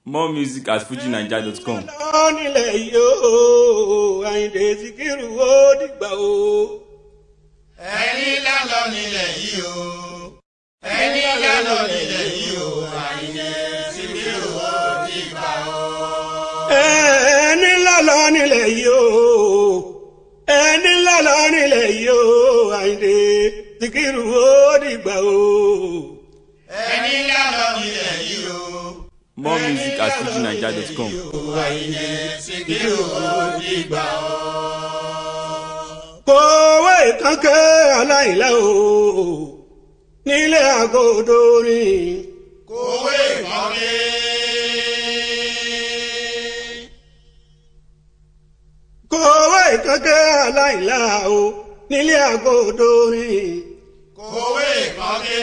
more music at fujinaija.com. lọ nílẹ̀ yìí o àyìndé síkírù ó dìgbà o. ẹni lálọ nílẹ̀ yìí o ẹni lálọ nílẹ̀ yìí o àyìnlé síbírù ó dìgbà o. ẹni lálọ́ nílẹ̀ yìí o ẹni lálọ́ nílẹ̀ yìí o àyìndé síkírù ó dìgbà o. ẹni lálọ nílẹ̀ yìí o more music at fujinaija.com. àyìnlé síbírù ó dìgbà o. kòwé kankẹ́ aláìlá o nílé àgọ́dọ̀ rìn. kòwé kọ́lé. kòwé kankẹ́ aláìlá o nílé àgọ́dọ̀ rìn. kòwé kọ́lé.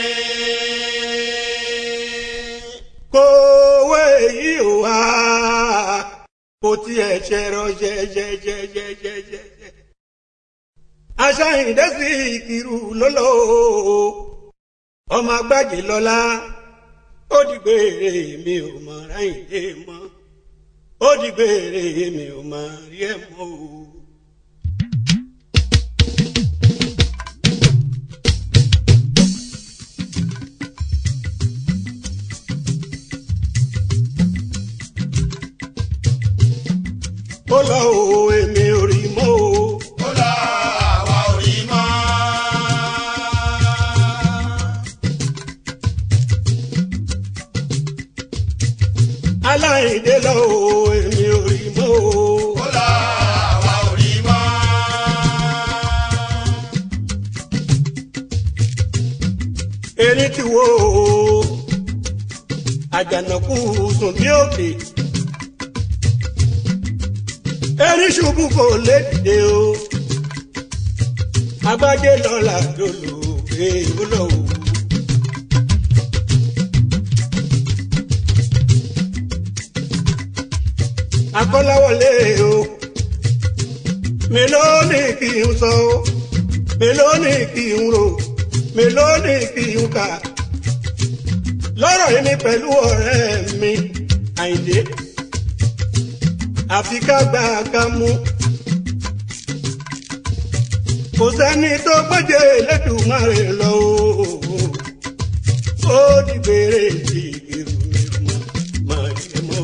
kòwé yìí ò wá kò tiẹ̀ ṣẹ̀rọ jẹjẹjẹjẹjẹjẹ. aṣáyìndé sí ìkírù lọ́lọ́ ọmọ agbájé lọ́lá ó dìgbére mi ò mọ ráyìndé mọ́ ó dìgbére mi ò mọ rí ẹ̀ mọ́ o. ó lọ o èmi ò rí mọ́ o. ó lọ àwa ò rí mọ́. aláìndé lọ o èmi ò rí mọ́ o. ó lọ àwa ò rí mọ́. erin ti wo o àjànàkú sùn bí òkè. erin ṣubú kò lè dìde o. agbájé lọ́la dolo èèwọ̀ lọ o. akọ́láwọlé o mélòó ni kì í sọ o mélòó ni kì í rò mélòó ni kì í kà lọ́rọ̀ yìí ni pẹ̀lú ọ̀rẹ́ mi àyìndé àfi ká gba ká mú kò sẹ́ni tó gbọ́dọ̀ Elédùmarè lọ o ó dìgbére tí ìgbèrú mi mọ́ máa yẹ mọ́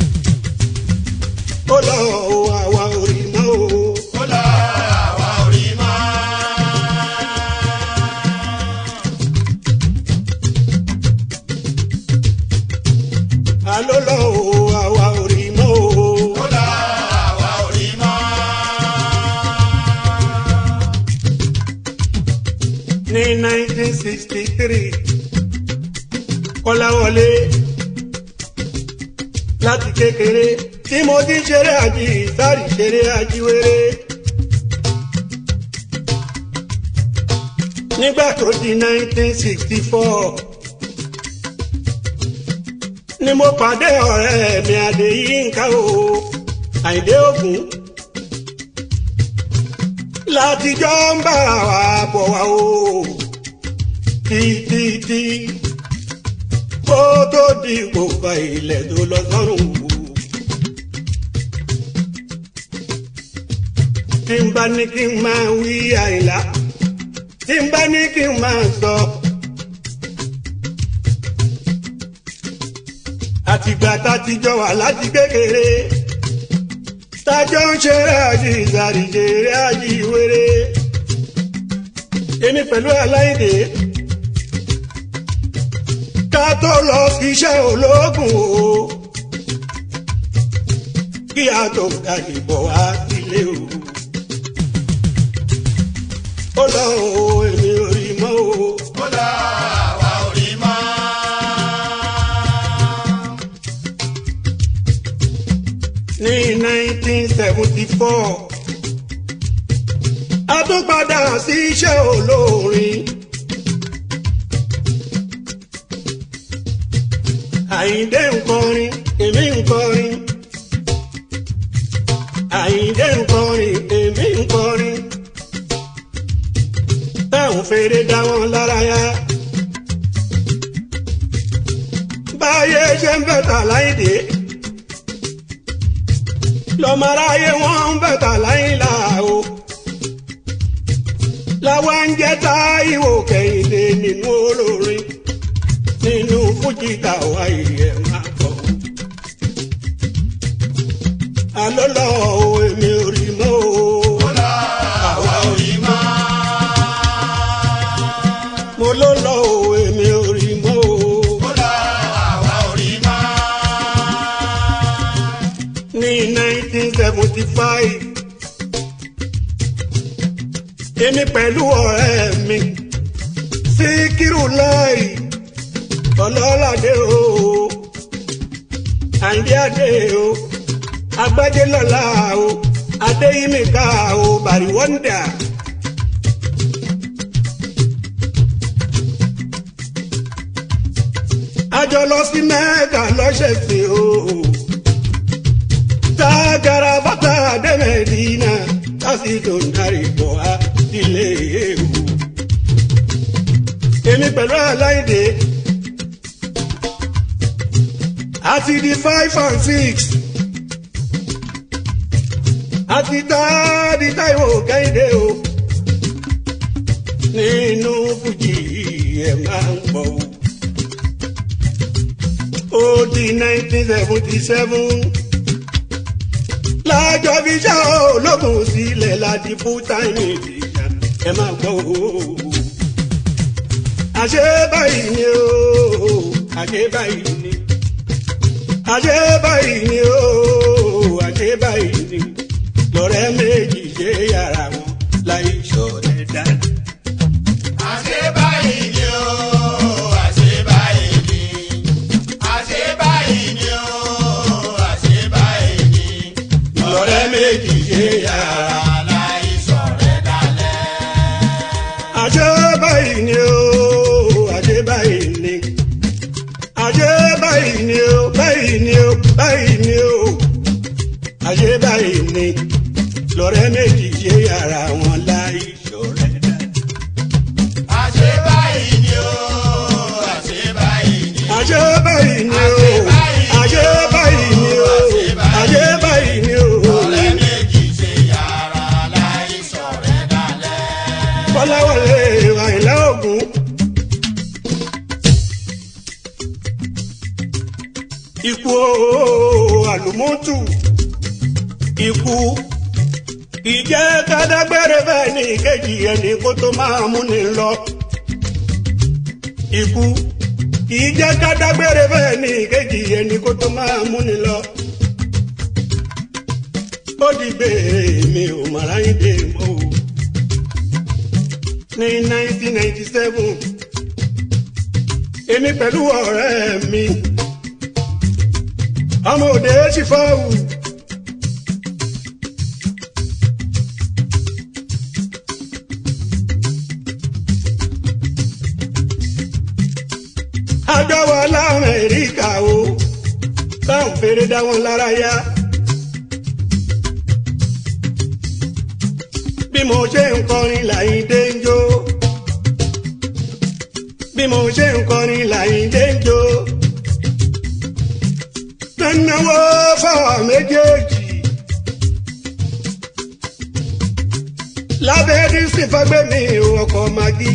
o ó lọ o àwa ò rí mọ́ o. ó lọ àwa ò rí mọ́. àló lọ o àwa ò rí mọ́ o. ó lọ àwa ò rí mọ́. ní 1963 kọ́láwọlé láti kékeré tí mo ti ń ṣeré àjí sáré ṣeré àjíwèrè. nígbà tó di 1964 ni mo pàdé ọ̀rẹ́ mi Adéyínká o Àyìndé Ògún látijọ́ ń bára wa bọ̀ wá o títí kó tó di gbogbo ilẹ̀ tó lọ sọ́run o. tí n bá ní kí n máa wí àìlá tí n bá ní kí n máa sọ. àtìgbà tá a ti jọ wà láti kékeré tájọ́ ń ṣeré àjí ìsàrí ṣeré àjí ìwéré èmi pẹ̀lú aláìdè ká tó lọ kí iṣẹ́ ológun o kí a tó ga ìbọ̀ wá sílé o ó lọ o èmi ò rí mọ́ o. ó lọ àwa ò rí mọ́. ní 1974 a tún padà sí iṣẹ́ olórin. Àyìndé ń kọrin èmi ń kọrin. Àyìndé ń kọrin èmi ń kọrin. táwọn fèrè dá wọn lára yá. bá aráyé ṣe ń bẹ̀tà láìdé lọ́mọ aráyé wọ́n ń bẹ̀tà láìlà o làwọn ń jẹ́ Táíwò Kẹ́hìndé nínú olórin nínú fújì tàwa ìyẹn máa bọ̀. àlọ́ lọ o èmi ò rí mọ́ o. àwa ò rí mọ́. mo ló lọ o èmi ò rí mọ́ o. ó lọ àwa ò rí mọ́. ní 1975 èmi pẹ̀lú ọ̀rẹ́ mi Síkírù láì ọlọ́ládé o àyíndé adé o agbájé lọ́la o adéyímíkà o bàrí wọ́ndà. a jọ lọ sí mẹ́ẹ̀ká lọ́sẹ̀ sí o tagara bàtà dẹ́mẹ̀dínà láti dòǹdarì bọ̀ á sílé ewu. èmi pẹ̀lú aláìdè àti di five and six àti tá di Táíwò Kẹ́hìndé o nínú fújì ẹ̀ máa ń pọ̀ o. ó di nineteen seventy seven lájọ fi ṣá ológun sílẹ̀ láti full time ìdíjà ẹ máa gbọ́ o. àṣé báyìí ni o àṣé báyìí ni àṣé báyìí ni o àṣé báyìí ni lọ́rẹ́ méjì ṣe yàrá wọn láì ṣọ̀rẹ́ dáadáa. àṣé báyìí ni ó àṣé báyìí ni àṣé báyìí ni ó àṣé báyìí ni lọ́rẹ́ méjì ṣe yàrá. aláìsọ̀rẹ́ dalẹ̀. àṣé báyìí ni o àṣé báyìí ni àṣé báyìí ni o báyìí ni o báyìí ni o àṣé báyìí ni lọ́rẹ́ méjì ṣe yàrá wọn láì ṣọ̀rẹ́ dáadáa. àṣé báyìí ni ó àṣé báyìí ni àṣé báyìí ni o àṣé báyìí ni o àṣé báyìí ni o. ọ̀rẹ́ méjì ṣe yàrá aláìsọ̀rẹ́ dalẹ̀. kọ́láwọlé àìlá ògún. ikú ooo àlùmọ́tù ikú ìjẹ́ kádágbére bẹ́ẹ̀ ní ìkejì ẹni kó tó máa múni lọ. ikú ìjẹ́ kádágbére bẹ́ẹ̀ ní ìkejì ẹni kó tó máa múni lọ. ó di gbére mi ò mọ̀ra yín dé mọ́ o ní 1997 èmi pẹ̀lú ọ̀rẹ́ mi ọmọ òde ṣìfọ́wù àjọ wa lamẹ́ríkà o táwọn fèrè dá wọn lára yá. bí mo ṣe ń kọrin Láyìndé ń jó bí mo ṣe ń kọrin Láyìndé ń jó nánáwó fáwọn méjèèjì lábẹ́ dísì fagbẹ́mi ọkọ̀ magi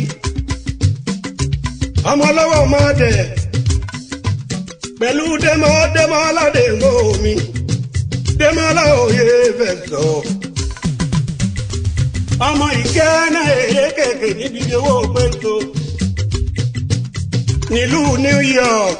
ọmọ lọ́wọ́ máa dẹ̀ pẹ̀lú dẹ́mọ́ dẹ́mọ́ aládé ń gbó mi dẹ́mọ́ aláwòye fẹ́ sọ ọmọ ìkẹ́nà èrè kẹ̀kẹ́ níbi owó pẹ́ntó nílùú New York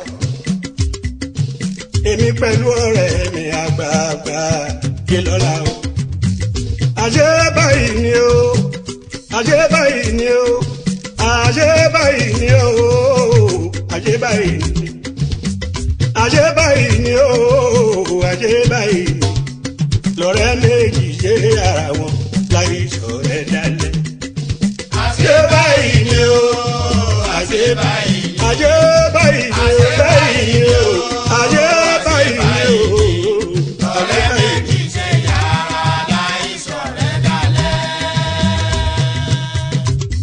èmi pẹ̀lú ọ̀rẹ́ mi àgbààgbà kí lọ́la o. àṣé báyìí ni o àṣé báyìí ni o àṣé báyìí ni o àṣé báyìí ni àṣé báyìí ni o àṣé báyìí ni lọ́rẹ́ méjì ṣe ara wọn láì ṣọ̀rẹ́ dalẹ̀. àṣé báyìí ni ó àṣé báyìí ni àṣé báyìí ni o báyìí ni o àṣé báyìí ni o ọ̀rẹ́ méjì ṣe yàrá aláìsọ̀rẹ́ dalẹ̀.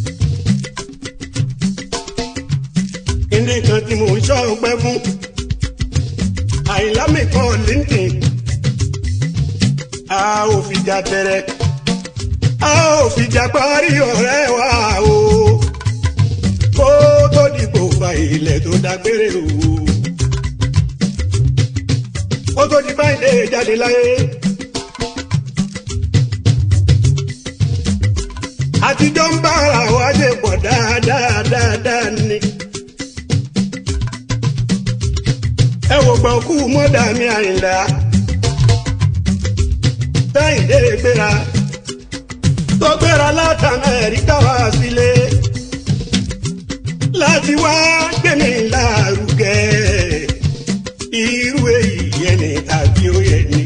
kíndé kan tí mò ń ṣọ́ ọpẹ́ fún bọ́ linkedin a ò fìjà bẹ̀rẹ̀ a ò fìjà parí ọ̀rẹ́ wa o kó tó dìbò fa ilẹ̀ tó dágbére o kó tó di báyìí jáde láyé. àtijọ́ ń bára wa ṣe pọ̀ dáadáa dáadáa ni. ẹ wò gbọ́n kú mọ́dà mi àyìnlá táyìndé gbéra tó gbéra láti amẹ́ríkà wá sílé láti wá gbẹ̀mí lárugẹ irú èyí yẹn ni tàbí ó yẹ ni.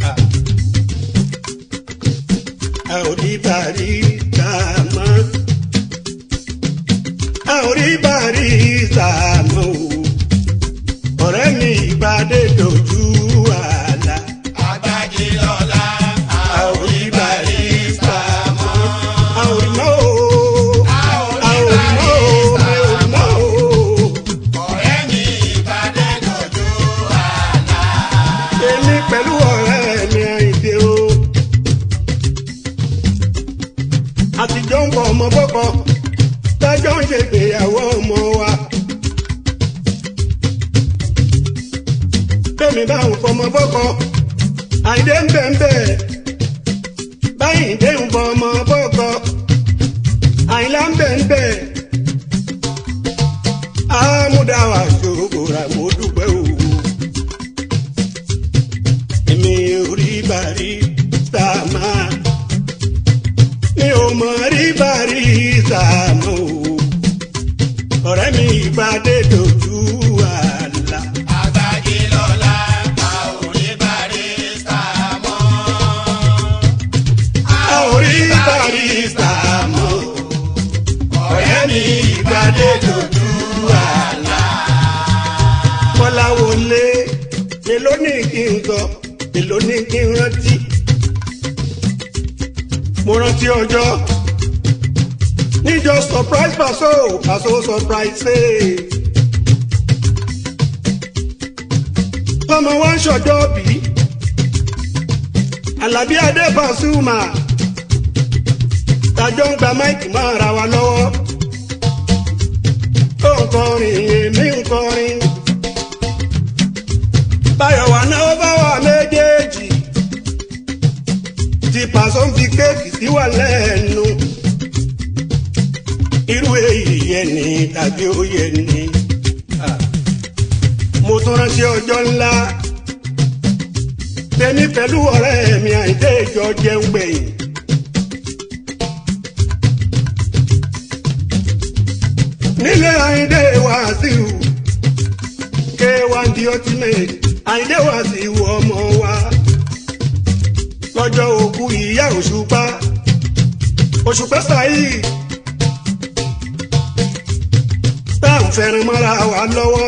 a ò rí bàrí ká mọ́ a ò rí bàrí ká mọ́ o ọ̀rẹ́ mi ìpàdé dojú àlà. Agbájé lọ́la, a a ò ò rí rí bàrí barista ká mọ́. mọ́ a ò rí mọ́ o A ò a rí ò rí mọ́ o barista mi ò rí mọ́ o. Ọ̀rẹ́ mi ìpàdé dojú àlá. èmi pẹ̀lú ọ̀rẹ́ mi àìdè o. àtijọ́ ń bọ̀ ọmọ bọ́kọ tájọ́ ń ṣègbéyàwó ọmọ wa. bẹ́ẹ̀ni bá ń fọmọ bọ́kọ àìdè ń bẹ̀ ń bẹ̀ báyìí dé ń fọ ọmọ bọ́kọ àìlá ń bẹ̀ ń bẹ̀ àmúdáwà ṣòro rà mo dúpẹ́ òwò èmi ò rí bàrí sàmà mi ò mọ̀ rí bàrí sàmà o ọ̀rẹ́ mi ìpàdé dojú àlà. Agbájé lọ́la, a ò rí barista mọ́. a ò rí bàrí sàmà o ọ̀rẹ́ mi ìpàdé dojú àlà. kọ́lá wọlé èló ní kí n sọ èló ní kí n rántí. mo rántí ọjọ́ níjọ surprise paso paso surprise ṣe. tọmọ wa ń ṣọjọ́ bí alábí adé Pasuma tàjọ ń gba máìkì máa ra wa lọ́wọ́ tó ń kọrin èmi ń kọrin báyọ̀ wà náà bá wà méjèèjì tí pàṣọ ń fi kéèkì sí wà lẹ́nu irú èyí yẹn ni tàbí ó yẹ ni mo tún rántí ọjọ́ ńlá tèmi pẹ̀lú ọ̀rẹ́ mi àìdé ìjọ jẹun gbẹ̀yìn. nílé àìdé wàásù k1 the ultimate àìdé wàásù ọmọ wa lọ́jọ́ òkú ìyá òṣùpá òṣùpá sáyì tá à ń fẹ́ràn mọ́ra wa lọ́wọ́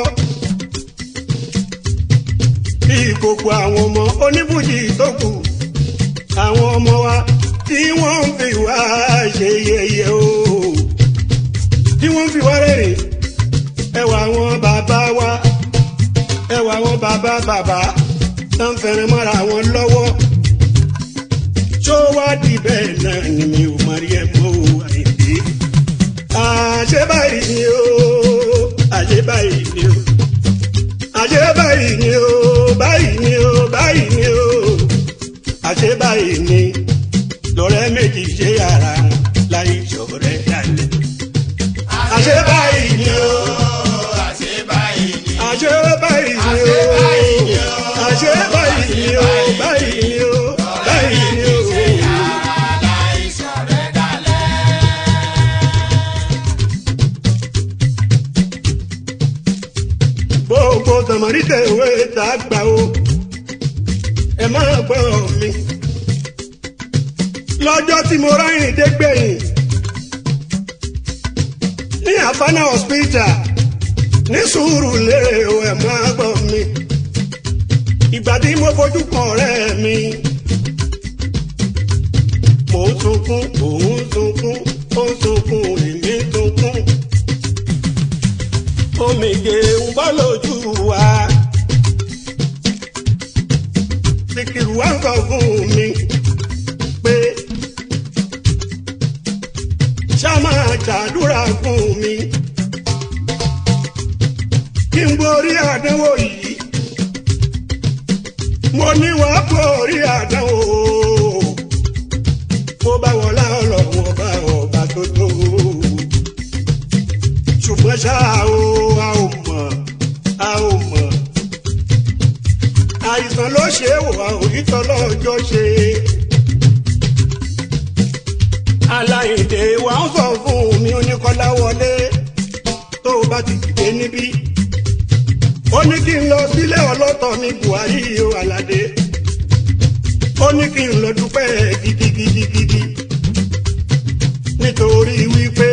bí gbogbo àwọn ọmọ oníbùjì tó kù àwọn ọmọ wa tí wọ́n ń fi wá ṣe yẹ̀yẹ́ o tí wọ́n ń fi wá rẹ́rìn ẹwà àwọn bàbá wa ẹwà àwọn bàbá bàbá tó ń fẹ́ràn mọ́ra wọn lọ́wọ́ tó wá di bẹ́ẹ̀ náà ni mi ò mọ̀ rí ẹ̀ mọ́ o àyèdè àṣẹ báyìí ni o àṣẹ báyìí ni o àṣẹ báyìí ni o báyìí ni o báyìí ni o àṣẹ báyìí ni lọ́rẹ́ méjì ṣe ara wọn láì ṣọ̀rẹ́ dalẹ̀. àṣẹ báyìí ni o Àṣé báyìí ni. àṣẹ báyìí ni o àṣẹ báyìí ni o báyìí ni o báyìí ni o. Aláìsàn rẹ̀ dalẹ̀. gbogbo tọmọdé tẹ̀wé tá a gbà o ẹ máa gbọ́ mi. lọ́jọ́ tí mo ráyìn dégbẹ̀yìn ní àfánà hospital ní sùúrù lérè o ẹ máa gbọ́ mi. ìgbà tí mo fojú kan ọ̀rẹ́ mi mò ń sunkún òun sunkún ó ń sunkún èmi sunkún omijé ń bọ́ lójú wa Síkírù wá ń sọ fún mi pé ṣá máa ṣàdúrà fún mi kí n borí àdánwò yìí mo ní wàá borí àdánwò mo bá wọlá ọlọ́run ọba ọba tó tó ṣùgbọ́n ṣá o a ò mọ̀ a ò mọ̀ àìsàn ló ṣe é wò a ò rí tọ́lọ́jọ́ ṣe. aláìdè wa ń sọ fún mi oníkọ́lá wọlé tó o bá ti dìde níbí. ó ní kí n lọ sílé ọlọ́tọ̀ ní buhari o aládé. ó ní kí n lọ dúpẹ́ gidigidigidi. nítorí wípé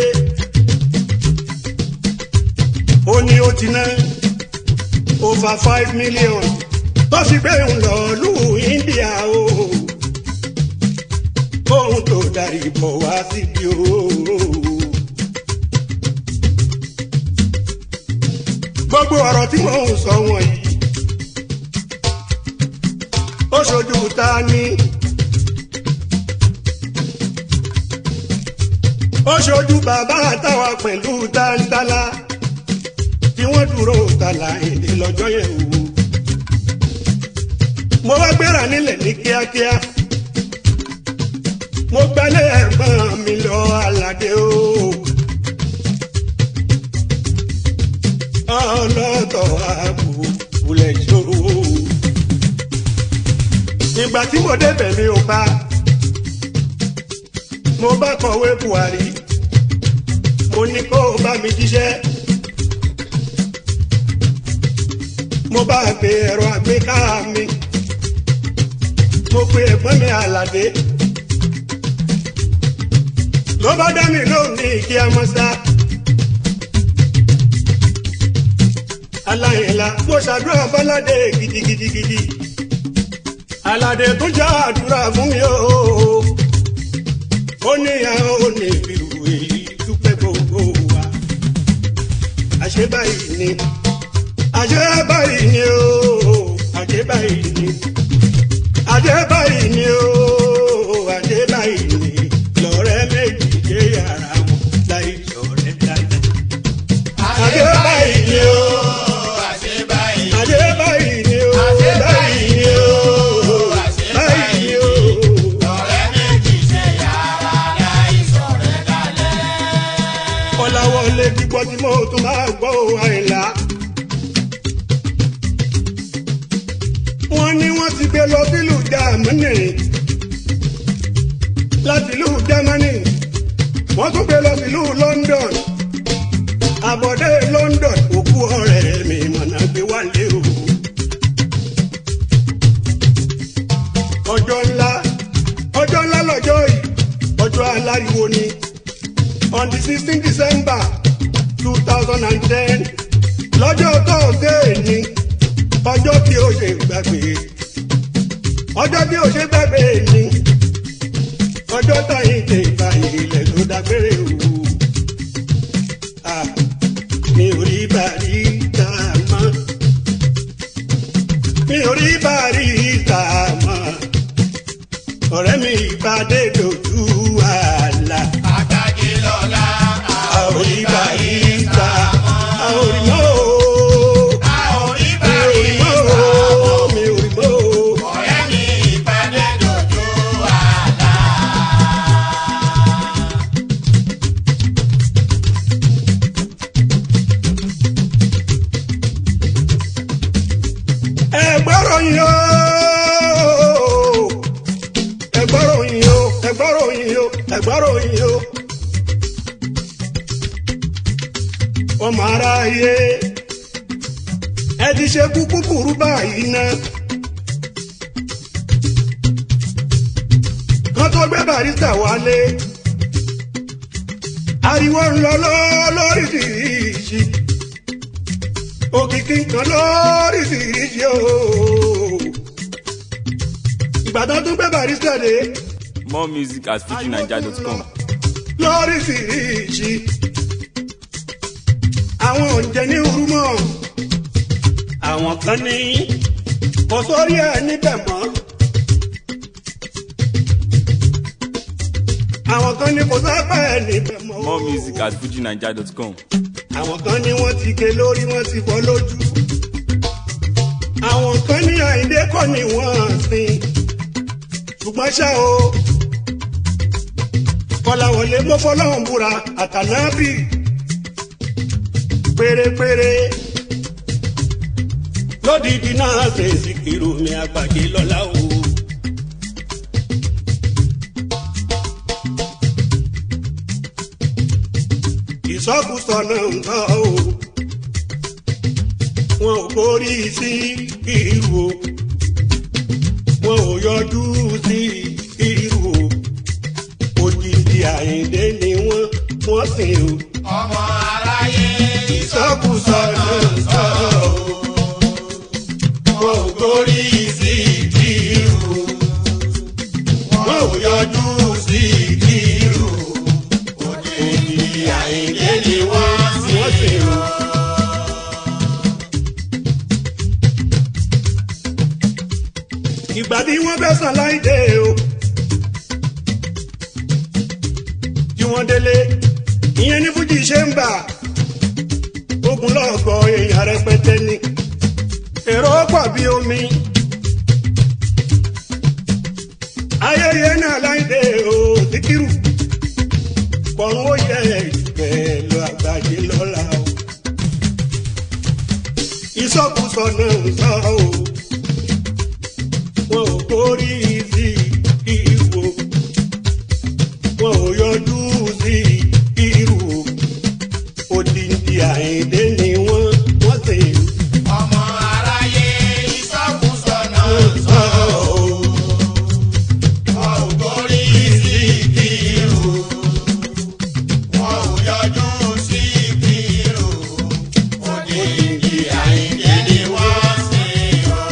ó ní ó ti ná over five million tó sì gbé ń lọ lù India o ohun tó darí bọ̀ wá síbi o. gbogbo ọ̀rọ̀ tí mò ń sọ wọ̀nyí ó ṣojú ta ni ó ṣojú bàbá àtàwà pẹ̀lú táńtálá tí wọ́n dúró tàlà èdè lọ́jọ́ yẹn o mo wá gbéra nílẹ̀ ní kíákíá mo gbálẹ̀ ẹ̀gbọ́n mi lọ aládé o ọlọ́tọ̀ ààbò wulẹ̀ ṣòro ìgbà tí mo débẹ̀ mi ò bá mo bá kọ̀wé Buhari mo ní kó o bá mi jíṣẹ́ mo bá gbé ẹ̀rọ àgbéká mi mo pe ẹ̀gbọ́n mi àlàdé ló bá dá mi lóhùn ní ìkí amọ́sá aláìlá mo ṣàdúrà bọ́ládé gidigidigidi aládé tó já àdúrà fún mi o ó ní àwọn òní ìlú èyí dúpẹ́ gbogbo wa àṣẹ báyìí ni àṣẹ báyìí ni o àṣẹ báyìí ni àṣẹ báyìí ni o àṣẹ báyìí ni lọ́rẹ́ méjì dé yàrá wọn láì sọ̀rẹ́ láì. àṣẹ báyìí ni o àṣẹ báyìí. àṣẹ báyìí ni o Àṣẹ báyìí ni o àṣẹ báyìí ni o. ọ̀rẹ́ méjì ṣe yàrá láì sọ̀rẹ́ dalẹ̀. Kọ́láwọlé gbígbọ́ tí mo tún máa gbọ́ ò àìlá. Wọ́n ní wọ́n ti gbé lọ sílùú Jámánì. Láti ìlú Jámánì, wọ́n tún gbé lọ sílùú London. Àbọ̀dé London òkú ọ̀rẹ́ mi mọ̀nà gbé wálé o. Ọjọ́ ńlá, ọjọ́ ńlá lọ́jọ́ yìí, ọjọ́ aláriwo ni on the sixteen december two thousand and ten lọ́jọ́ thursday ni ọjọ́ tí ó ṣe gbàgbé ọjọ́ tí ó ṣe gbàgbé ni ọjọ́ táyé tẹ ìbáyé ilẹ̀ ló dágbére o Ah, mi ò rí bàrí tá a mọ́ mi ò rí bàrí tá a mọ́ ọ̀rẹ́ mi ìpàdé dojú àlà àgbàjì lọ́la àórí bàrí tá a àórí mọ́ o. àórí Mi ò bàrí rí mọ́ o, mi ò rí mọ́ o. ọ̀rẹ́ mi ìpàdé dojú àlá. Ẹ gbọ́rọ̀ yín o. Ẹ gbọ́rọ̀ yín o, ẹ gbọ́rọ̀ yín o, ẹ gbọ́rọ̀ yín o. Ọmọ aráyé, ẹ ti ṣe kúkú kúrú báyìí ná. Kán tó gbé barista wálé. Ariwo ń lọ lọ lóríṣiríṣi òkìkí nǹkan lóríṣiríṣi o. ìgbà tó tún gbé barista dé More music at fujinaija.com. lóríṣiríṣi. àwọn oúnjẹ ní urúmọ̀ àwọn kan ní kò sórí ẹ̀ níbẹ̀ mọ́ àwọn kan ní kò sábà ẹ̀ níbẹ̀ mọ́. More music at fujinaija.com. àwọn kan ní wọ́n ti ké lórí wọ́n ti fọ́ lójú. àwọn kan ní àìdé kọ́ ni wọ́n sin. ṣùgbọ́n ṣá o kọ́láwọlé mọ́fọ́lọ́hún búra àtànábì pérépéré lódìdí náà ṣe Síkírù mi àgbàdé lọ́la o. ìsọkúsọ náà ń bọ̀ o wọn ò kórí sí irú o wọn ò yọjú sí irú o òjijì àyíndé ni wọn wọn sìn o ọmọ aráyé ìsọkúsọ náà ń sọ o wọn ò kórí sí irú o wọn ò yọjú sí irú o òjijì àyíndé ni wọn wọn sìn o. ìgbà tí wọ́n fẹ́ sàn láìdé o. tí wọ́n délé ìyẹn ní fújì ṣe ń bà ogun lọ́gọ̀ èèyàn rẹpẹtẹ ni èrò pọ̀ bí omi. ayẹyẹ náà láìdé o Síkírù pọ̀run ó yẹ ìgbẹ́ lọ àgbàdé lọ́la o. ìsọkúsọ náà ń sọ o wọn ò kórí sí ìwò wọn ò yọjú sí irú òdìdí àìdé ni wọn wọn sì ọmọ aráyé ìsọkúsọ náà ń sọ ọ́. wọn ò borí sí kírù wọn ò yọjú sí kírù òdìdí àyíndé ni wọ́n sì yọ.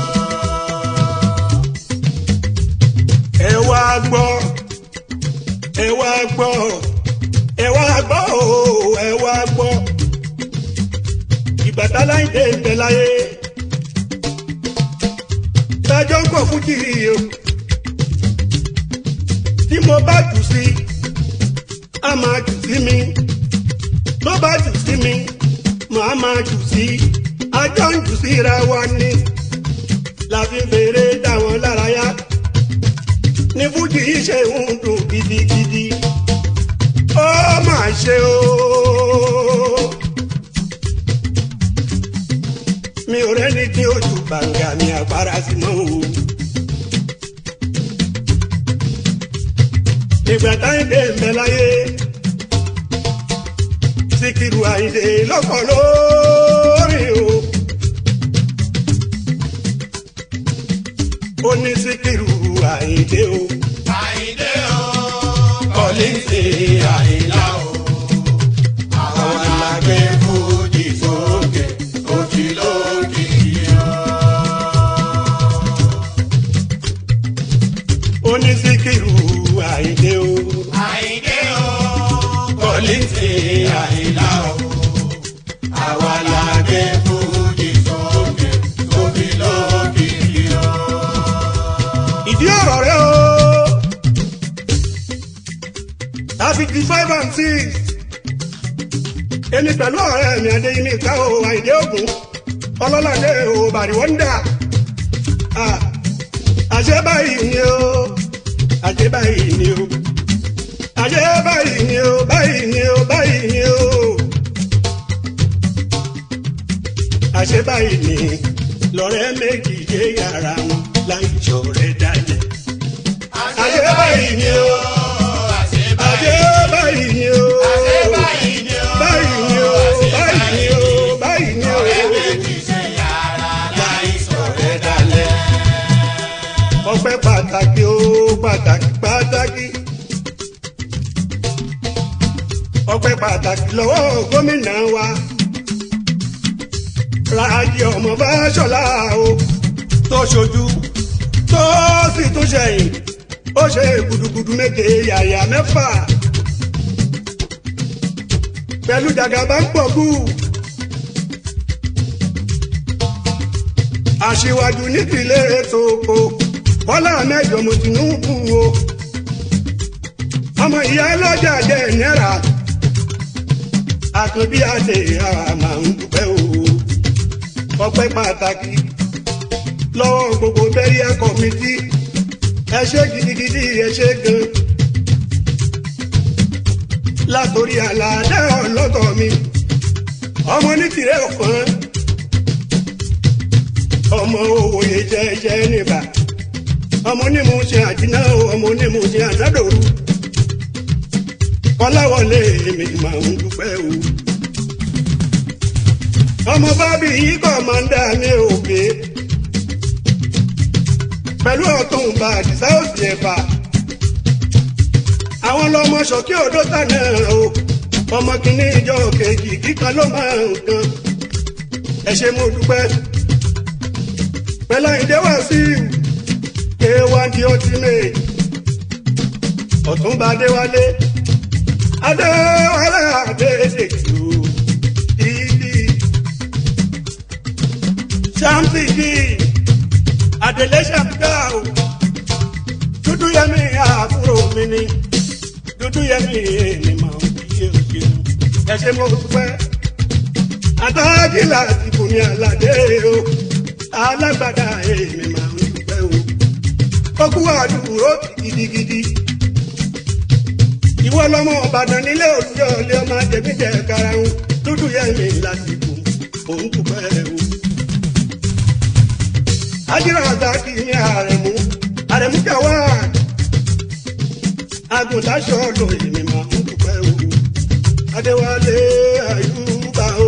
ẹ wá gbọ́ ẹ wá gbọ́ ẹ wá gbọ́ o ẹ wá gbọ́ ìbàtà láìdé ń bẹ láyé tájọ́ ń pọ̀ fún kiri o tí mo bá jù sí a máa jù sí mi tó bá jù sí mi màá máa jù sí ajọ́ ń jù síra wa ni la fi fèrè dá wọn lára yá ní fújì yìí ṣe ń dùn gidigidi ó máa ṣe o. mi ò rẹ́ni tí ó ju gbàǹgà mi àpárá sí mọ́ o. ìgbà táyìndé ń bẹ láyé Síkírù Àyìndé lọ́kọ̀ lórí o. ó ní Síkírù Àyìndé o. àyíndé o kọ́líńtì àyílá o àwọn alágbé fújì sókè òjì lókìkí o. ó ní Síkírù Àyìndé o. àyíndé o kọ́líńtì àyílá o àwọn alágbé fújì sókè òjì lókìkí o. ìdí ọ̀rọ̀ rẹ o. fifty five and six. èmi pẹ̀lú ọ̀rẹ́ mi adéyìnmí ká o àìdé ògùn ọlọ́ládé o bàrí wọ́ndà. Ah, àṣẹ báyìí ni o àṣẹ báyìí ni o àṣẹ báyìí ni o báyìí ni o báyìí ni o. àṣẹ báyìí ni lọ́rẹ́ méjì dé yàrá wọn láì jọ̀rẹ́ dalẹ̀. àṣẹ báyìí ni o àṣẹ báyìí ni o báyìí ni o báyìí ni o báyìí ni o. ọpẹ́ pàtàkì o pàtàkì pàtàkì. ọpẹ́ pàtàkì lọ́wọ́ gómìnà wa Rájí ọmọ Fáṣọlá o tó ṣojú tó sì tún ṣẹ̀yìn ó ṣe gudugudu méje yàyà mẹ́fà pẹ̀lú jàgàbá ń pọ̀ kú. aṣíwájú nípìnlẹ̀ ètò oko bọ́lá mẹ́jọ mo Tinubu o ọmọ ìyá lọ́jà jẹ́ náírà àkànbí àti àmà ń dúpẹ́ o ọpẹ́ pàtàkì lọ́wọ́ gbogbo bẹ́ríà kọ́mítì ẹ ṣé gidigidi ẹ ṣé gan látòrí àlàdé ọlọ́tọ̀ mi ọmọ ní tìrẹ ọ̀kan ọmọ òwòye jẹ́jẹ́ níbà ọmọ onímù ṣe àjìnà ọmọ onímù ṣe ànádòru ọláwọlé mi máa ń dúpẹ́ o ọmọ bábí yìí kọ́ máa ń dá mi òkè pẹ̀lú ọ̀tún bá àdìsá òsì ẹ̀fà àwọn lọmọ ṣọ̀kí òdó tànà o ọmọ kìíní ìjọ kejì kíkan ló máa ń kan ẹ ṣé mo dúpẹ́ pẹ̀lú ìdẹ́wà sí k1 di ultimate ọ̀túnba adéwálé adéwálé adédèjì o ìdí ṣáàmùsì di adélé ṣàmùgá o dúdú yẹmi àbúrò mi ni dúdú yẹmi èmi máa ń fi yé òkè ẹ ṣé mo dúpẹ́ adájílà ti bùnmi àlàdé o alágbádá èmi máa ń dúpẹ́ o okú àdúró gidigidi ìwọ lọmọ ọbàdàn nílé òjò ilé ọmọ àjẹmíjẹ karahun dúdú yẹmi lásìkò òun dúpẹ́ o ajínà àtàkì ní àrẹ̀mú àrẹ̀mú jàwá agùntàṣọ lò èmi máa ń dúpẹ́ o adéwálé àyùbá o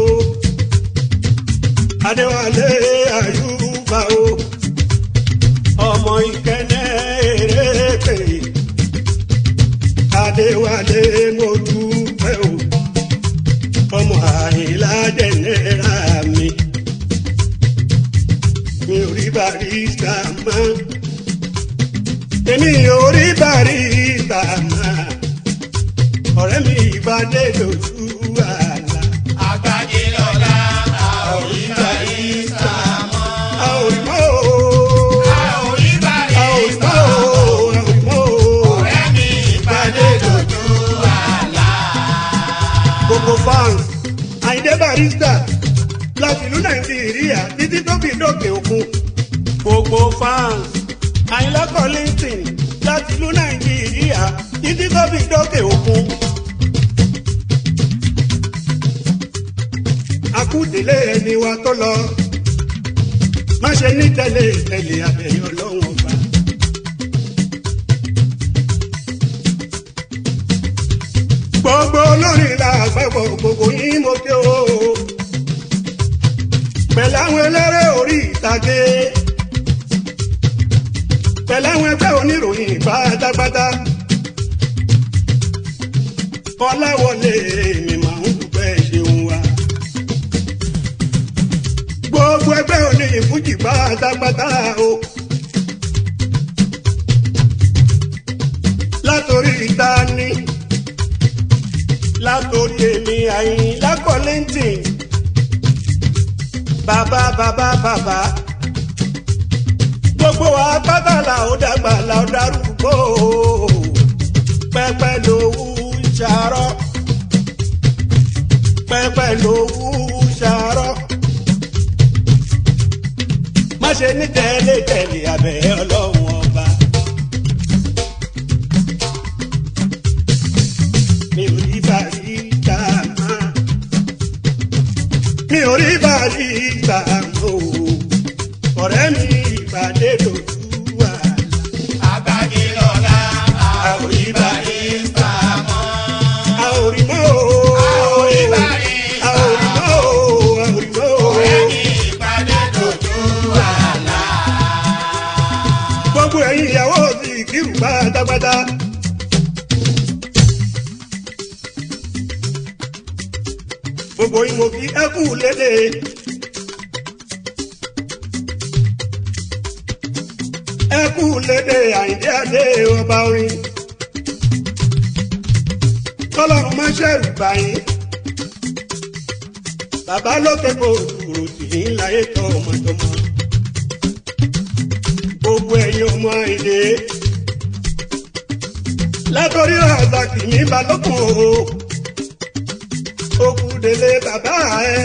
adéwálé àyùbá o ọmọ ìkẹ́nẹ́ èrèpè adéwálé mo dúpẹ́ o ọmọ àyìnlá jẹnẹra mi mi ò rí barista mọ́ èmi ò rí barista mọ́ ọ̀rẹ́ mi ìbàdé lójú àlá. àgbájé lọ́la a ò rí barista mọ́. a ò rí mọ́ o. a ò rí a ò rí barista mọ́ o. mọ́. a ò rí mọ́ o. ọ̀rẹ́ mi ìpàdé dojú àlá. gbogbo fans àyíndé barista láti ìlú nàìjíríà títí tó fi dókè òkun. gbogbo fans àyìnlá collington láti ìlú nàìjíríà títí tó fi dókè òkun. akúdélé ẹni wa tó lọ má ṣe ní tẹ̀lé tẹ̀lé abẹ́yẹ ọlọ́run ọba. gbogbo olórin la àgbẹ̀bọ̀ gbogbo yín mo ké o. pẹ̀lú àwọn eléré orí ìtàgé pẹ̀lú àwọn ẹgbẹ́ oníròyìn pátápátá. Ọláwọlé mi máa ń dúpẹ́ ṣeun wa. Gbogbo ẹgbẹ́ oníyìn fújì pátápátá o. Látòrí ìta ní látòrí èmi Àyìnlá Kollington bàbá bàbá bàbá gbogbo wa pátá la ó dàgbà la ó darúgbó pẹpẹ lówú ṣàárọ pẹpẹ lówú ṣàárọ má ṣe ní tẹ̀lé tẹ̀lé abẹ́ ọlọ́run ọba. mi ò rí barista mọ́. mi ò rí barista mọ́ o. ọ̀rẹ́ mi ìpàdé lójú wa. àgbájé lọ́la a ò rí barista mọ́. a ò rí mọ́ o. a ò rí barista a ò rí mọ́ o. a ò rí mọ́ o. ọ̀rẹ́ mi ìpàdé dojú àlá. gbogbo ẹ̀yin ìyàwó ti kírù pátápátá. gbogbo yín mo fi ẹkú lédè. ẹkú lédè àyíndé adé ọba orin. kọ́lọ́run má ṣẹ̀rù báyìí. bàbá lókè kò dúró sí i láyé tọ́ ọmọdọ́mọ. gbogbo ẹ̀yin ọmọ àyíndé. látọrí razaki ní balógun o òkú délé bàbá ẹ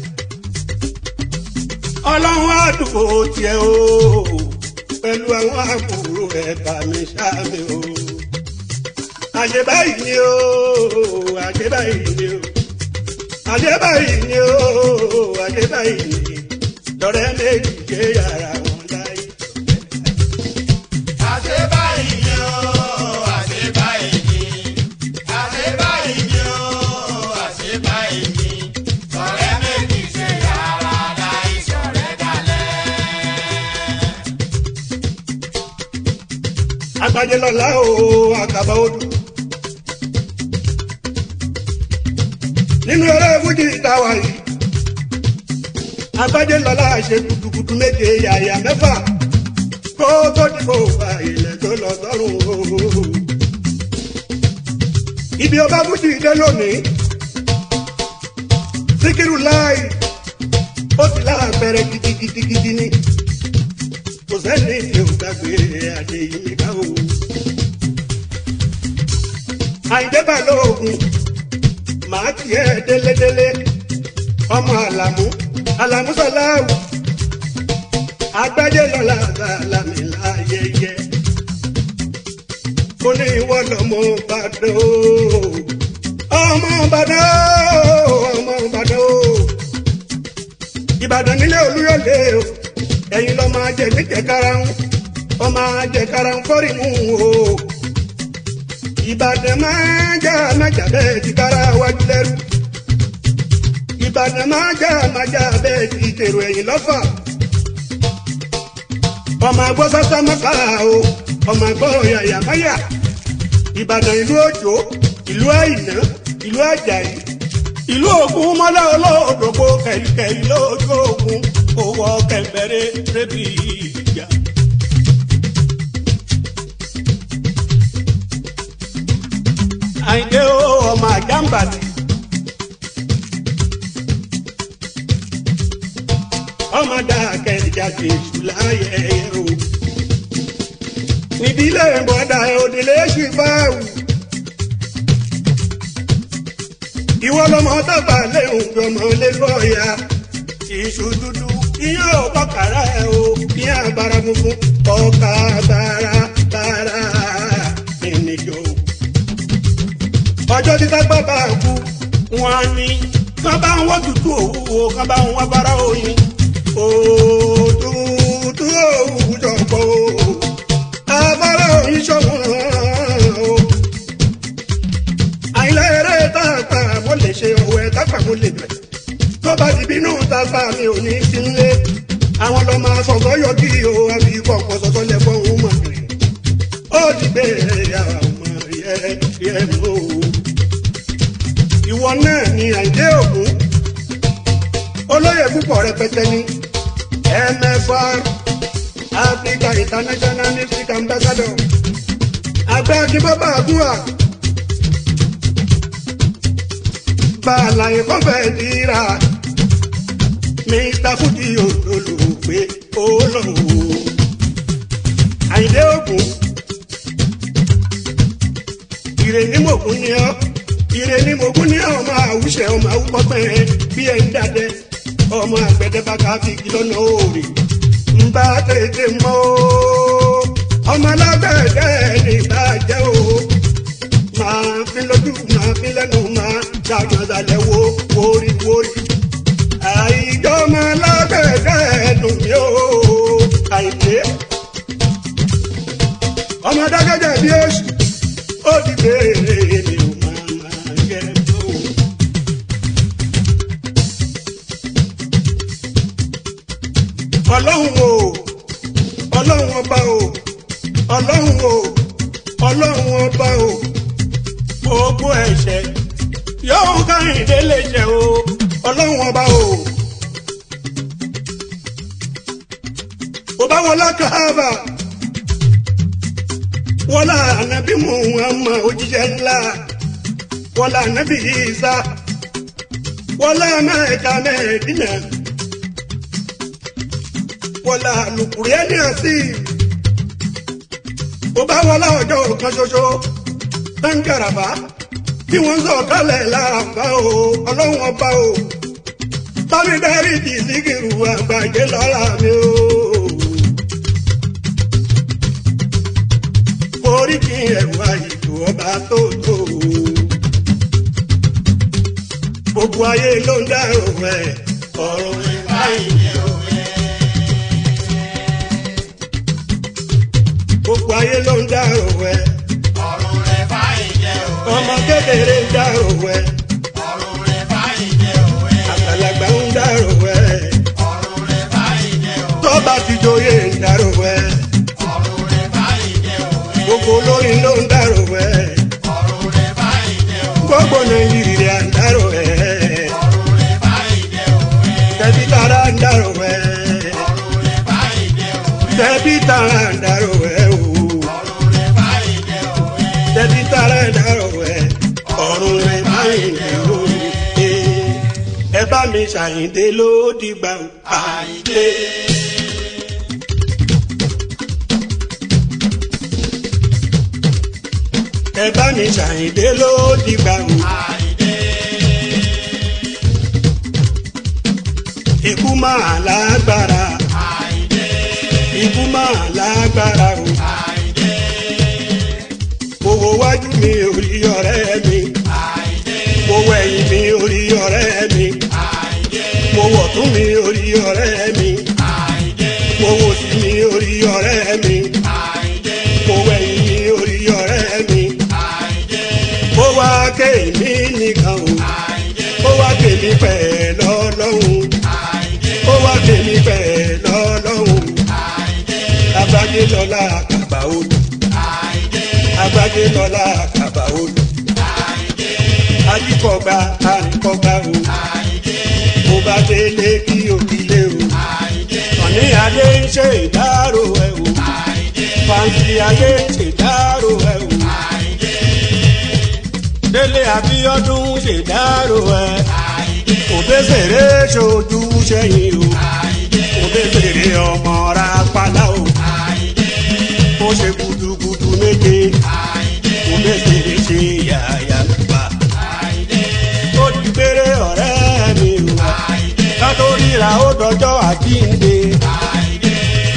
ọlọ́run àdúgbò tiẹ̀ o pẹ̀lú àwọn àbúrò ẹ̀ bá mi ṣáàmì o àṣebáyìí ni o àṣebáyìí ni o àṣebáyìí ni o àṣebáyìí ni lọ́rẹ́ méjì ṣe yàrá wọn láyé. àṣẹ báyìí ni ó àṣẹ báyìí ni àṣẹ báyìí ni ó àṣẹ báyìí ni ọ̀rẹ́ méjì ṣe yàrá láì ṣọ̀rẹ́ dalẹ̀. agbájé lọ́la o àkàbà odò. nínú eré fújì ìtawà yìí agbájé lọ́la ṣe gudugudu méje yàyà mẹ́fà kó tó dìbò fa ilẹ̀ tó lọ sọ́run o. ibi ọba fújì dé lónìí síkírù láì ó ti láàbẹ̀rẹ̀ gidigidigidi ni kò sẹ́ni tí ó gbàgbé adé yìí ká o. àìdé balógun màá tiẹ̀ délédélé ọmọ àlàmú àlàmú sọláwù agbájé lọ́la sàlámì láyẹyẹ ó ní ìwọ lọmọ Ìbàdàn o ọmọ Ìbàdàn o ọmọ Ìbàdàn o Ìbàdàn nílé Olúyọ̀lé o ẹ̀yin lọ máa jẹ níjẹ karahun ọ máa jẹ karahun fọ́rí mú o Ìbàdàn máa jà májà bẹ́ẹ̀ ti kára wájú lẹ́rú Ìbàdàn máa jà májà bẹ́ẹ̀ ti tèrò ẹ̀yìn lọ́fà ọmọ àgbọ̀ sọ́sọ́ mọ́ká o ọmọ àgbọ̀ yàyà máyà Ìbàdàn ìlú òjò ìlú àìná ìlú àjàyí ìlú ògún mọ́lá olóòdògbò kẹ̀kẹ́ lójú ògún owó kẹ̀mbẹ̀rẹ̀ rẹ́bì ìjà. àyìndé o ọmọ àjàmbàtì. ọmọ dàkẹ́ ìjàdì èṣù láyé o. nídìílé bọ́dà òdìlé ṣì báwù. ìwọ lọmọ tàgbà léhùn gbọmọ lé lọ́ọ̀yà iṣu dúdú ìyá ò bọ́kàrà ẹ̀ o ìyá bara funfun ọkà bara bara ènìjọ. ọjọ́ títà bàbá kú wọn á ní kán bá ń wọ́ tutù òwúwo kán bá ń wọ́ bara oyin. òtútù òwú jọ̀pọ̀ o abara oyin ṣọ̀wọ́n o. àìlẹ́rẹ́ tààtà mo lè ṣe ọ̀wẹ́ tààtà mo lè bẹ̀rẹ̀ tó bá ti bínú tàbá mi ò ní sí nílé àwọn lọ máa sọ̀tọ̀ yọ kí o àbí kọ̀ọ̀kan sọ̀tọ̀ lẹ́fọ̀ òun mọ̀ rè ó ti bèrè àwọn ọmọ yẹ yẹ mọ́ o. ìwọ náà ni àìdé ògún olóyè púpọ̀ rẹpẹtẹ ní mfr africa international music ambassador àgbẹ̀ akínbọ́bà àgúrà bá àlàyé kọ́fẹ́ dira mr fúdi olùgbé olówó àyìndé ògùn ìrè ní mògùn ni ọ ìrè ní mògùn ni ọmọ àwùṣẹ ọmọ àwùpọpẹ bí ẹ ń dàdẹ ọmọ àgbẹdẹ bàkà fi lọ́nà òòrè ń bá tètè mọ o ọmọ alágbẹ̀dẹ ní ìbàjẹ́ o máa fi lójú máa fi lẹ́nu máa ṣàgbọ̀nsálẹ̀ wo wóríwórí. àìjọ máa lágbẹ̀dẹ̀ ẹnu mi ò àìlé. ọmọ dákẹ́jẹ́ bí oṣù ó ti béèrè mi ò máa máa yẹ tó. ọlọ́run o ọlọ́run ọba o ọlọ́run o ọlọ́run ọba o gbogbo ẹ̀ṣẹ̀ yóò kárìndé lè jẹ o ọlọ́run ọba o. ọba wọlá káàbà wọlá ànábì Muhammad òjíṣẹ́ ńlá wọlá ànábì Ìsá wọlá mẹ́ẹ̀ka mẹ́ẹ̀dínà wọlá lùkùrẹ́ ní àsì ọba wọlá ọjọ́ kan ṣoṣo ń gàràbá tí wọ́n ń sọ kálẹ̀ láàbá o ọlọ́run ọba o bámi dárí di síkìrù àgbàjẹ́ lọ́la mi o. orí kí ẹ̀rù àyètò ọba tó tó o. gbogbo ayé ló ń dárò ẹ̀ ọ̀rọ̀ rẹ̀ báyìí ni òwe. gbogbo ayé ló ń dárò ẹ̀ ọ̀run rẹ̀ báyìí jẹ́ òwe. ọmọ kékeré ń dárò ẹ̀ ọ̀run rẹ̀ báyìí jẹ́ òwe. àgbàlagbà ń dárò ẹ̀ ọ̀run rẹ̀ báyìí jẹ́ òwe. tọ́ba ti joyè ń dárò ẹ̀ ọ̀run rẹ̀ báyìí jẹ́ òwe. gbogbo olórin ló ń dárò ẹ̀ ọ̀run rẹ̀ báyìí jẹ́ òwe. gbogbo nàìjíríà ń dárò ẹ̀ ọ̀run rẹ̀ báyìí jẹ́ òwe. tẹ̀bí tara ń dárò ẹ̀ ọ̀run rẹ̀ báyìí jẹ́ òwe. tẹ̀bí tara ń dárò ẹ̀ o ọ̀run rẹ̀ báyìí jẹ́ òwe. tẹ̀bí tara ń dárò ẹ̀ ọ̀run rẹ̀ báyìí ni o ẹ bá mi ṣàyìndé ló dìgbà o. Àyìndé. ẹ bá mi ṣàyìndé ló dìgbà o. Àyìndé. ikú máa lágbára Àyìndé. ikú máa lágbára o. Àyìndé. owó wájú mi ò rí ọ̀rẹ́ mi Àyìndé. mo wẹ̀yìn mi ò rí ọ̀rẹ́ mi Àyìndé. mo wọ̀ tún mi ò rí ọ̀rẹ́ mi Àyìndé. mo wò sí mi ò rí ọ̀rẹ́ mi Àyìndé. mo wẹ̀yìn mi ò rí ọ̀rẹ́ mi Àyìndé. ó wá ké mi nìkan o Àyìndé. ó wá ké mi pẹ̀ lọ́lọ́hun Àyìndé. ó wá ké mi pẹ̀ lọ́lọ́hun Àyìndé. agbájé lọ́la àkàbà odò Àyìndé. agbájé lọ́la àkàbà odò Àyìndé. ajíkọ̀gbà àríkọ̀gbà o Àyìndé. mo bá délé kí òkìlé o Àyìndé. ọ̀ní adé ń ṣe ìdárò ẹ̀ o Àyìndé. fàǹtì adé ń ṣe ìdárò ẹ̀ o Àyìndé. délé abíọ́dún ṣe ìdárò ẹ̀ Àyìndé. òbẹ́sẹ̀rẹ́ ṣojú sẹ́yìn o Àyìndé. òbẹ́sẹ̀rẹ́ ọmọ ra pálá o Àyìndé. ó ṣe gudugudu méje Àyìndé. òbẹ́sẹ̀rẹ́ ṣe yàyà gbà Àyìndé. ó di péré ọ̀rẹ́ mi o Àyìndé. kátó ríra ó dọjọ́ àjíǹde Àyìndé.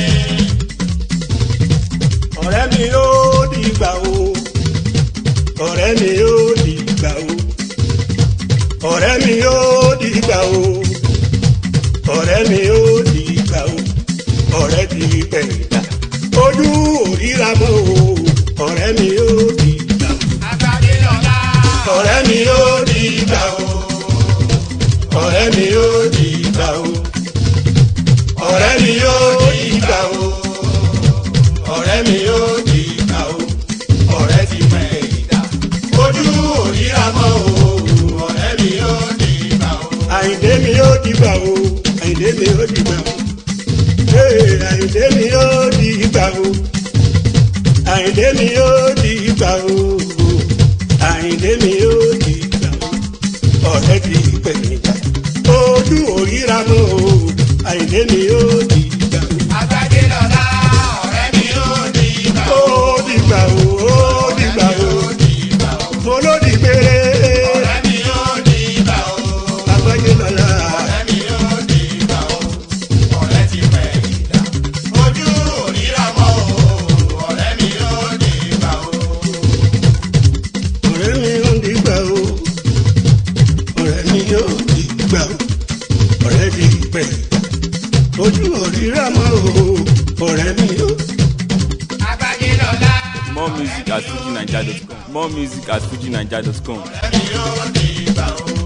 ọ̀rẹ́ mi ó dìgbà o ọ̀rẹ́ mi ó dìgbà o ọ̀rẹ́ mi ó dìgbà o ọ̀rẹ́ mi ó dìgbà o ọ̀rẹ́ ti pẹ̀lá ojú òríra mọ́ o ọ̀rẹ́ mi ó dìgbà o Agbádé lọ́lá. ọ̀rẹ́ mi ó dìgbà o ọ̀rẹ́ mi ó dìgbà o ọ̀rẹ́ mi ó dìgbà o ọ̀rẹ́ mi ó dìgbà o ọ̀rẹ́ ti pẹ̀ ìdá ojú òríra mọ́ o ọ̀rẹ́ mi ó dìgbà o. àyìndé mi ó dìgbà o àyìndé mi ó dìgbà o ee àyìndé mi ó dìgbà o àyìndé mi ó dìgbà o àyìndé mi ó dìgbà o ọ̀rẹ́ ti pẹ̀ ìdá ojú òríra mọ́ o àyìndé mi ó dìgbà o. Agbádé lọ́lá. Ọ̀rẹ́ mi ó di ìgbà. ó dìgbà o ó dìgbà o Ìgbà o. mo ló di péré Ọ̀rẹ́ mi ó di ìgbà o. agbájé lọ́la Ọ̀rẹ́ mi ó di ìgbà o. Ọ̀rẹ́ ti pẹ̀ ìdá. Ojú òríra mọ́ o. Ọ̀rẹ́ mi ó di ìgbà o. ọ̀rẹ́ mi ó dìgbà o ọ̀rẹ́ mi ó dìgbà o ọ̀rẹ́ di pẹ̀ ojú òrìrà mọ́ o ọ̀rẹ́ mi ó. Agbádé lọ́lá. More music at fujinaija.com. More music at fujinaija.com. Ọ̀rẹ́ mi ó di ìgbà o.